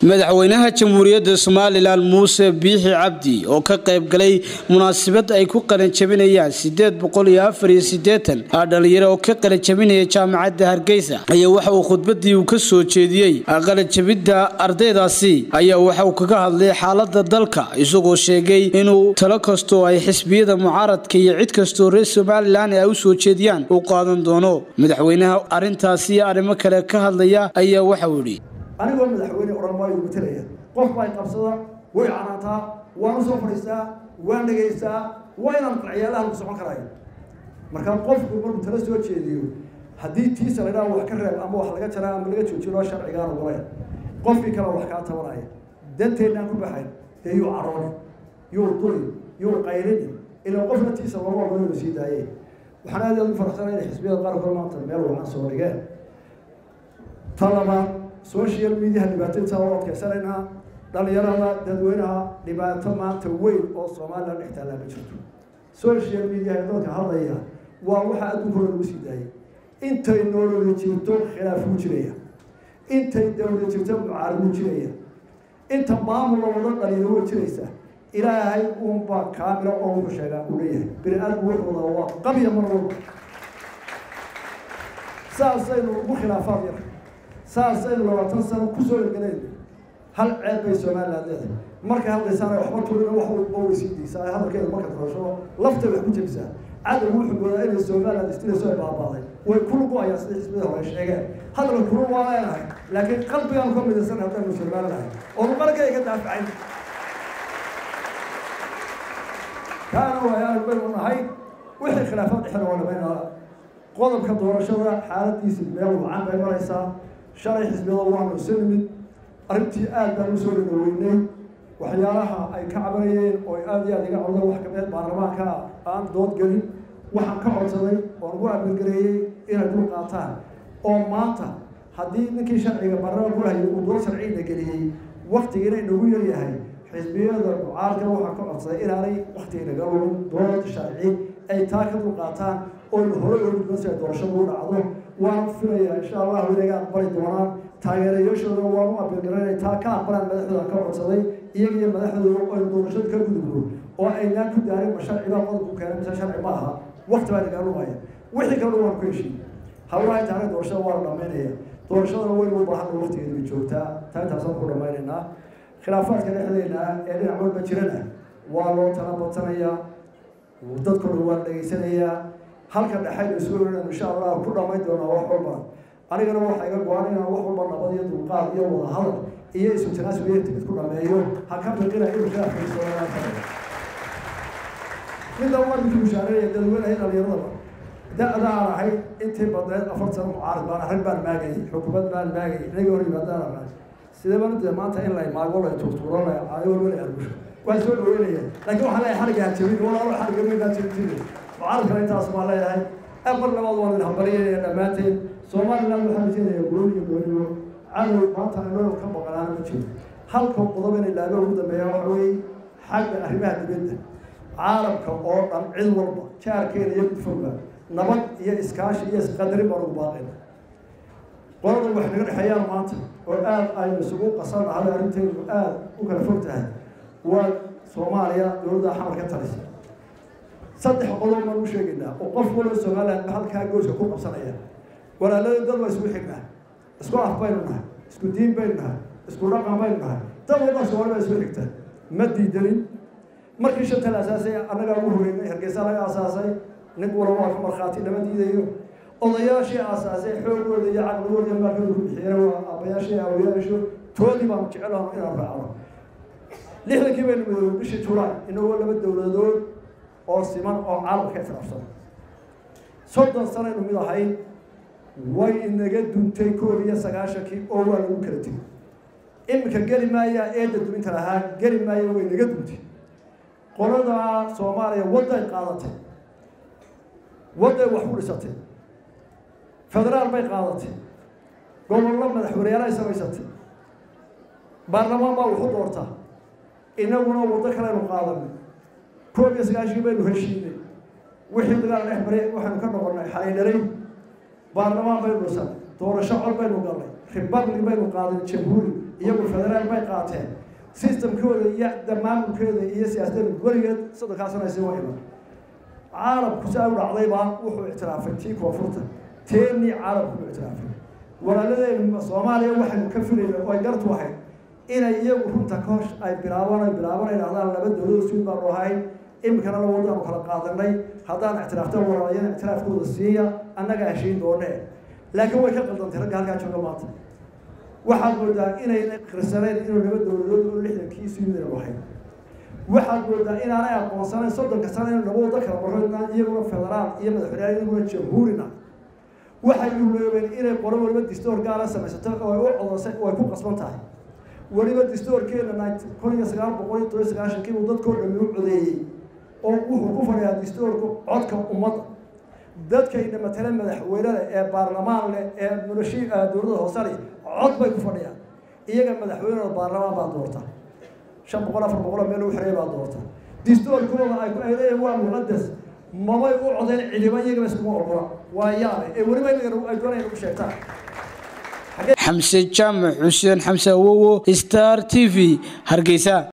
madaxweynaha jamhuuriyadda somalilan muuse biixi cabdi oo ka qayb galay munaasabad ay ku qalanjabinayaan sideed boqol iyo afar iyo sideetan dhalinyaro oo ka qalanjabinaya jaamacadda hargeysa ayaa waxa uu khudbadii uu ka soo jeediyey qalanjabidda ardaydaasi ayaa waxa uu kaga hadlay xaalada dalka isagoo sheegay inuu talo kastoo ay xisbiyada mucaaradka iyo cid kastoo reer somalilan ay u soo jeediyaan uu qaadan doono madaxweynaha arrintaasi iyo arrimo kale ka hadlaya ayaa waxauu yidhi anigoo madaxweyne odhan waayu matalaya qof bay qabsada way canaantaa waan u soo fadhiistaa waan dhegaystaa waa inaan qarciyaalaha lagu socon karaayo markaa qofku markuu tala soo jeediyo haddii tiisa laydhaha wax ka reeb ama wax laga jaraa ama laga joojiyo loo sharcigaan ogolayn qofkii kale wax kaa tabanaya danteennaan ku baxayn dee yuu carooni yuu duli yuu qaylini ilaa qofna tiisa looma ogolo inuu sii daaye waxaan aad aad u faraxsanay inay xisbiyada qaarkood maanta meel wacan soo dhigeen ta labaad social mediaha dhibaatadiisa waa adkaysanaynaa dhalinyarada dadweynaha dhibaato maanta weyn oo somalilan dhex taallaa ma jirto social mediaha ee dadka hadlaya waa waxa adduunkooda lagu sii daayay intay nolola jirto khilaafuu jiraya intay dawlad jirto mucaaridu jiraya inta maamul wada dhalinyaro way jiraysa ilaahay uunbaa kaamila oo wuxuu sheegaa uu leeyahay bini aadamku wuxuu wadaa waa qabya mar walba saasaynu ugu khilaafaad yar saasaynu labaatan sano kusoo erganayn hal ceeb bay somaliland leedahay markay hadlaysaana waxba tulina wax walba way sii daysaa ay hadalkeeda marka korasho laftay wax ku jebisaa cadowgu wuxuu moodaa inay somaliland istirayso ay baabaaday way ku lugu-ayaan sida xisbida hore sheegeen hadalka kula waa leenahay laakiin qalbigaanu ka midaysan haddaynu somalilahay oonu qargayga daafacayn kaana waayaan baynu nahay wixii khilaafaad dhexda waa dhamaynaa qodobka doorashada xaaladiisa meel wacan bay maraysaa shalay xisbiyada waanu isu nimid arrintii aad baan usoo dhadhaweynay waxyaalaha ay ka cabanayeen oo aada iyo aad iga codeen wax kamid baarlamaanka aan dood gelin waxaan ka codsaday oon ugu amirgareeyey inay dul qaataan oo maanta haddii ninkii sharciga baarlamaan kulahayay uu dood sharciina geliyey waktigiina inagu yaryahay xisbiyada mucaaradka waxaan ka codsaday inaanay waktiinaga lumin dood sharci ay taa ka dul qaataan oo hore oogudban si ay doorashadu u dhacdo waan filayaa insha allahu inaga aqbali doonaan taageerayaashooda waan u abirgaranay taa ka aqbalaan madaxdooda ka codsaday iyaga iyo madaxdooda aynu doorashada ka gudubno oo aynaan ku daarin ma sharci baa qodobku keenay mise sharci ma aha wakti baa nagaa lumaya wixii kalena waan ku heshiin hawlaha intaana doorashada waa la dhamaynaya doorashadana waynu u baahan waktigeedu bay joogtaa taa intaasaan ku dhamaynaynaa khilaafaadka dhexdeena ee dhinac walba jirana waa loo tala badsanayaa dadkuna waa dhegaysanayaa halka dhexaynu soo oran insha allah ku dhamayn doonaa wax walba anigana waxaa iga go-an inaan wax walba nabad iyo dulqaad iyo wada hadal iyo isu tanaasub iyo timid ku dhameeyo ha ka biqina inuu khilaafkaisoaa midda wadinki mushaareeya dadweynahay dhalinyaradaba da-da aan ahayd intii badneed afar sano mucaarad baan arrin baan maagayay xukuumad baan maagayay inaga hor yimaadaan ahay sidee dee maanta in la maago la tuurtuuro la caayo walba la argusho waan soo dhaweynaya laakiin waxaa leeyahay xariga hajabin walaalo xariga weynaa jabtin mucaaradkana intaas baa leeyahay afar labaad waan idin hambalyanaya dhammaanteen somaliland waxaa rajeenaya guul iyo gooniyo cadow maanta anoo ka baqanaana ma jiro halka qodob inay laaga ugu dambeeya waxa weeye xagga arrimaha dibadda caalamka oo dhan cid walba jaarkeena iyo gudfogba nabad iyo iskaashi iyo isqadarin baan ugu baaqayna qolada wax naga dhexeeyaan maanta oo aada aynu isugu qasanahay arrinteenu aada u kala fog tahay waa soomaaliya dowladda xamar ka talisa saddex qodob baan u sheegaynaa oo qof walba somaliland halkaa gooska ku qabsanaya walaalada dad waa isugu xignaa isku af baynu nahay isku diin baynu nahay isku dhaqan baynu nahay dad walba soomaali baa isu xigta ma diidanin markii shanta la asaasay annagaa ugu horeynay hargeysa laga asaasay nin walba waa ka markhaati lama diidayo odayaashii aasaasay xoogooda iyo caqligooda iyo maalkooda ku bixiyeen waa aabayaashii awayaasho toodii baanu jecelaho inaan raacno lixdankii baynu midoobay bishii julaay inagoo laba dowladood oo siman oo caalamka islaafsan soddon sanaynu mid ahayn way inaga duntay koob iyo sagaashankii oo waa lagu kala tegay iminka geli maayaa eedda duminta lahaa geli maaya way naga duntay qolada soomaaliya wadday qaadatay wadday wax ku dhisatay federaal bay qaadatay gobollo madaxweyneyaal ay samaysatay baarlamaan baa waxu doortaa inaguna waddo kaleynu qaadanay koob iyo sagaashii baynu heshiinay wixii dagaal dhex maray waxaynu ka noqonnay xalaydhalay baarlamaan baynu dhisanay doorasho cod baynu galnay republic baynu qaaday jamhuuri iyagu federaal bay qaateen systemkooda iyo maamulkeeda iyo siyaasadda weligeed soddonkaasana si wa iman caalamku saa u dhacdaybaa wuxuu ictiraafay tii koonfurta teenii caalamku u ictiraafay walaaladeen soomaaliya waxaynu ka filayna oo ay gartu ahayd inay iyagu runta koosh ay bilaabaan ay bilaabaan ay dhahdaan laba dowlado suud baanu ahayn iminkana la wadaanu kala qaadanay haddaan ictiraafta walaalayana ictiraafkooda siiya annaga heshiin doonee laakiin way ka qaldantay ragga halkaa jooga maanta waxaad moodaa inayna kirsaneen inuu laba dowladood oo lixdankii suudaynu ahayn waxaad moodaa inaanay aqoonsanayn soddonka sano inu laba wado kala marro inaan iyaguna federaal iyo madaxweyneyaal iyaguna jamhuurina waxay uloobeen inay qolo waliba distoor gaara samaysato oo ay u codosay oo ay ku qasban tahay weliba distoorkeena kun iyo sagaal boqol iyo toban sagaashankii uu dadkoo dhami u codeeyey oo wuxuu ku fadhiyaa distoorku codka ummadda dadkayna matale madaxweynada ee baarlamaan leh ee noloshi dowladda hoose leh cod bay ku fadhiyaan iyaga madaxweynada baarlamaan baa doorta shan boqol afar boqol meel u xiray baa doorta distoorkooda ay ay leeyihin waa muqadas mamay u codeen cidiba iyagaba iskuma ogola waa yaabay ee weliba ay doonayaan ugu sheegtaan xamse jaamac xuseen xamse awowo star t v hargeysa